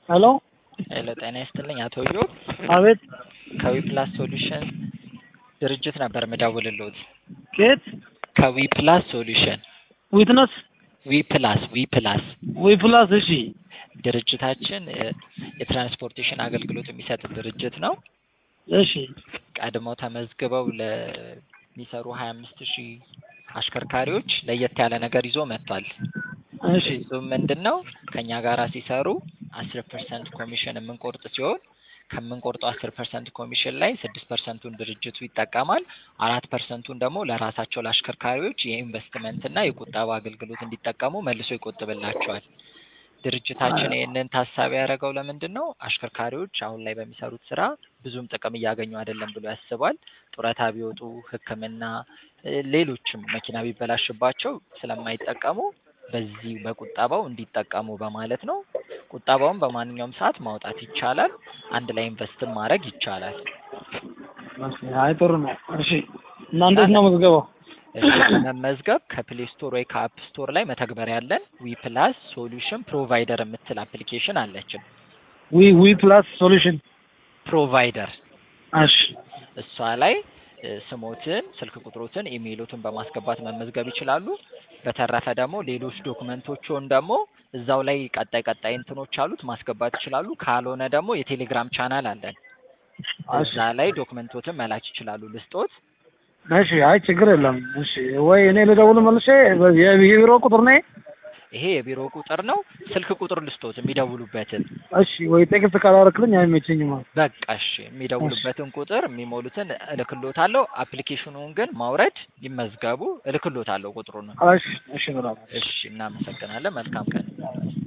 ሄሎ ሄሎ ጤና ይስጥልኝ አቶ ኢዮብ አቤት ከዊፕላስ ሶሉሽን ድርጅት ነበር የምደውልልዎት። ከየት ከዊፕላስ ሶሉሽን ዊትነስ ዊፕላስ ዊፕላስ ዊ ፕላስ እሺ ድርጅታችን እ የትራንስፖርቴሽን አገልግሎት የሚሰጥ ድርጅት ነው። እሺ ቀድመው ተመዝግበው ለሚሰሩ ሀያ አምስት ሺህ አሽከርካሪዎች ለየት ያለ ነገር ይዞ መጥቷል። እሺ እሱም ምንድን ነው ከእኛ ጋራ ሲሰሩ አስር ፐርሰንት ኮሚሽን የምንቆርጥ ሲሆን ከምንቆርጠው አስር ፐርሰንት ኮሚሽን ላይ ስድስት ፐርሰንቱን ድርጅቱ ይጠቀማል። አራት ፐርሰንቱን ደግሞ ለራሳቸው ለአሽከርካሪዎች የኢንቨስትመንትና የቁጠባ አገልግሎት እንዲጠቀሙ መልሶ ይቆጥብላቸዋል። ድርጅታችን ይህንን ታሳቢ ያደረገው ለምንድን ነው? አሽከርካሪዎች አሁን ላይ በሚሰሩት ስራ ብዙም ጥቅም እያገኙ አይደለም ብሎ ያስባል። ጡረታ ቢወጡ ሕክምና እ ሌሎችም መኪና ቢበላሽባቸው ስለማይጠቀሙ በዚህ በቁጠባው እንዲጠቀሙ በማለት ነው። ቁጠባውን በማንኛውም ሰዓት ማውጣት ይቻላል። አንድ ላይ ኢንቨስትም ማድረግ ይቻላል። አይ ጥሩ ነው። እሺ እና እንዴት ነው መዝገባው? እሺ ለመመዝገብ ከፕሌይ ስቶር ወይ ከአፕ ስቶር ላይ መተግበሪያ ያለን ዊ ፕላስ ሶሉሽን ፕሮቫይደር የምትል አፕሊኬሽን አለችን። ዊ ዊ ፕላስ ሶሉሽን ፕሮቫይደር እሺ እሷ ላይ እ ስሞትን፣ ስልክ ቁጥሮትን፣ ኢሜይሎትን በማስገባት መመዝገብ ይችላሉ። በተረፈ ደግሞ ሌሎች ዶክመንቶችን ደግሞ እዛው ላይ ቀጣይ ቀጣይ እንትኖች አሉት ማስገባት ይችላሉ። ካልሆነ ደግሞ የቴሌግራም ቻናል አለን። እዛ ላይ ዶክመንቶትን መላክ ይችላሉ። ልስጦት እሺ አይ ችግር የለም። እሺ ወይ እኔ ልደውል መልሼ የ- የቢሮ ቁጥር ነኝ። ይሄ የቢሮ ቁጥር ነው። ስልክ ቁጥር ልስጦት የሚደውሉበትን። እሺ ወይ ቴክስት ካላረክልኝ አይመቸኝም። በቃ እሺ፣ የሚደውሉበትን ቁጥር የሚሞሉትን እልክሎታለሁ። አፕሊኬሽኑን ግን ማውረድ ይመዝገቡ። እልክሎታለሁ ቁጥሩን። እሺ እሺ ብላ እሺ፣ እናመሰግናለን። መልካም ቀን